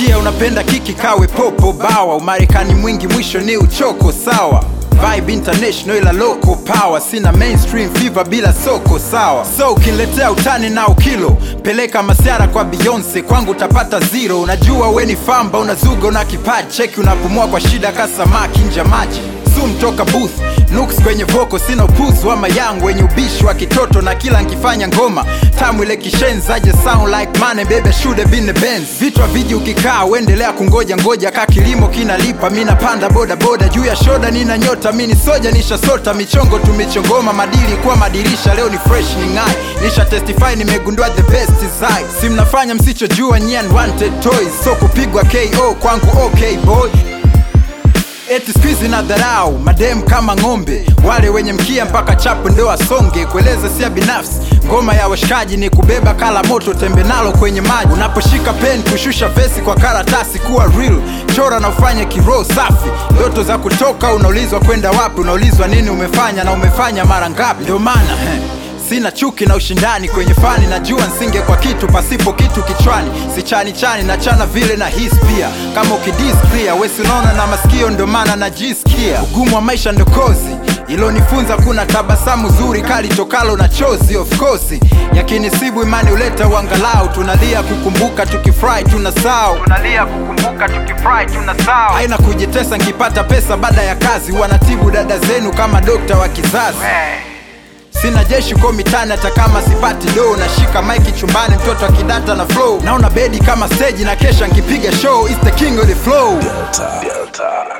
nasikia unapenda kiki kawe popo bawa umarekani mwingi mwisho ni uchoko sawa Vibe international ila local power sina mainstream fever bila soko sawa so ukiniletea utani na ukilo peleka masiara kwa Beyonce kwangu utapata zero unajua we ni famba unazuga una kipaji cheki unapumua kwa shida kasamaki nja maji Zoom toka booth Nooks kwenye voko sina upuzi wa mayangu wenye ubishi wa kitoto na kila nkifanya ngoma tamu ile kishenzaje sound like money baby should have been the Benz vitu viji ukikaa uendelea kungoja ngoja ka kilimo kinalipa mi napanda boda boda juu ya shoda nina nyota mi ni soja nishasota michongo tumichongoma madili kuwa madirisha leo ni fresh ni ngai nisha testify nimegundua the best side si mnafanya msichojua nyie unwanted toys so kupigwa ko kwangu okay boy eti skuizi na dharau madem kama ng'ombe wale wenye mkia mpaka chapo ndo asonge kueleza sia binafsi ngoma ya washikaji ni kubeba kala moto tembe nalo kwenye maji unaposhika pen kushusha vesi kwa karatasi kuwa real chora na ufanye kiroho safi ndoto za kutoka unaulizwa kwenda wapi unaulizwa nini umefanya na umefanya mara ngapi ndio maana eh. Sina chuki na ushindani kwenye fani, najua nsinge kwa kitu pasipo kitu kichwani. Sichani chani na chana vile na his pia, kama ukidis clear wesi unaona na masikio, ndo maana najisikia ugumu wa maisha ndo kozi ilonifunza kuna tabasamu zuri kali tokalo na chozi of course yakinisibu imani uleta uangalau tunalia kukumbuka tukifurahi tunasahau tunalia kukumbuka tukifurahi tunasahau haina kujitesa nkipata pesa baada ya kazi wanatibu dada zenu kama dokta wa kizazi sina jeshi ko mitani hata kama sipati do nashika maiki chumbani mtoto akidata na flow naona bedi kama stage na kesha nkipiga show It's the king of the flow Delta. Delta.